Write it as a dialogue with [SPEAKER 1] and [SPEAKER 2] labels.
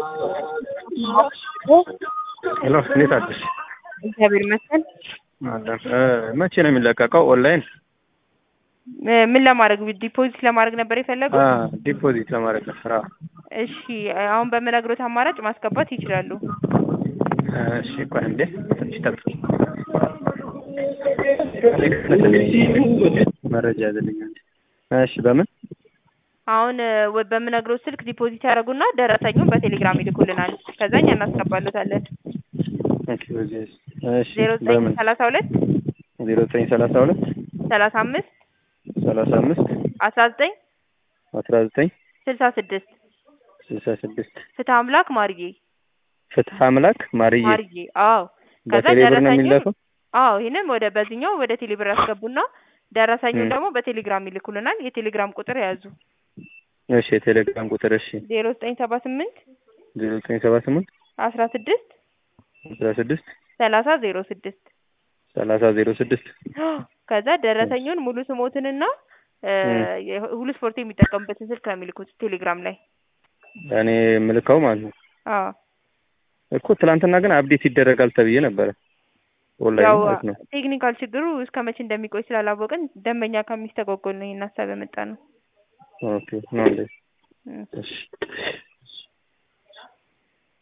[SPEAKER 1] ሄሎ እንዴት አደርሽ?
[SPEAKER 2] እግዚአብሔር ይመስገን።
[SPEAKER 1] አለን እ መቼ ነው የሚለቀቀው? ኦንላይን
[SPEAKER 2] እ ምን ለማድረግ ዲፖዚት ለማድረግ ነበር የፈለጉት?
[SPEAKER 1] አ ዲፖዚት ለማድረግ ነበር። አዎ
[SPEAKER 2] እሺ አሁን በምነግሮት አማራጭ ማስገባት ይችላሉ።
[SPEAKER 1] እሺ ቆይ እንዴ ትንሽ ጠብቂ። መረጃ ያዘልኛል። እሺ በምን
[SPEAKER 2] አሁን እ ወ- በምነግሮት ስልክ ዲፖዚት ያደርጉና ደረሰኙን በቴሌግራም ይልኩልናል። ከዛ እኛ እናስገባሎታለን።
[SPEAKER 1] ኦኬ በዚህ እሺ
[SPEAKER 2] ዜሮ ዘጠኝ
[SPEAKER 1] በምን
[SPEAKER 2] ሰላሳ ሁለት
[SPEAKER 1] ዜሮ ዘጠኝ ሰላሳ ሁለት
[SPEAKER 2] ሰላሳ አምስት
[SPEAKER 1] ሰላሳ አምስት
[SPEAKER 2] አስራ ዘጠኝ
[SPEAKER 1] አስራ ዘጠኝ
[SPEAKER 2] ስልሳ ስድስት
[SPEAKER 1] ስልሳ ስድስት
[SPEAKER 2] ፍትህ አምላክ ማርዬ
[SPEAKER 1] ፍትሐ አምላክ ማርዬ
[SPEAKER 2] ማርዬ አዎ ከዛ
[SPEAKER 1] በቴሌ ብር ነው
[SPEAKER 2] ደረሰኙን
[SPEAKER 1] የሚላከው?
[SPEAKER 2] አዎ ይህንም ወደ በዚህኛው ወደ ቴሌብር ያስገቡና ደረሰኙን
[SPEAKER 1] ም።
[SPEAKER 2] ደግሞ በቴሌግራም ይልኩልናል። የቴሌግራም ቁጥር የያዙ
[SPEAKER 1] እሺ የቴሌግራም ቁጥር እሺ
[SPEAKER 2] ዜሮ ዘጠኝ ሰባ ስምንት
[SPEAKER 1] ዜሮ ዘጠኝ ሰባ ስምንት
[SPEAKER 2] አስራ ስድስት
[SPEAKER 1] አስራ ስድስት
[SPEAKER 2] ሰላሳ ዜሮ ስድስት
[SPEAKER 1] ሰላሳ ዜሮ ስድስት
[SPEAKER 2] ከዛ ደረሰኙን ሙሉ ስሞትንና እ
[SPEAKER 1] ም።
[SPEAKER 2] የ- ሁሉ ስፖርት የሚጠቀሙበትን ስልክ ነው የሚልኩት ቴሌግራም ላይ።
[SPEAKER 1] እኔ የምልከው ማለት ነው
[SPEAKER 2] አዎ
[SPEAKER 1] እኮ ትናንትና ግን አፕዴት ይደረጋል ተብዬ ነበረ ኦንላይን
[SPEAKER 2] ያው
[SPEAKER 1] ማለት ነው።
[SPEAKER 2] ቴክኒካል ችግሩ እስከ መቼ እንደሚቆይ ስላላወቅን ደንበኛ ከሚስተጓጎል ነው ይህን ሀሳብ የመጣ ነው።
[SPEAKER 1] ኦኬ ነው እንዴ?
[SPEAKER 2] እ
[SPEAKER 1] እሺ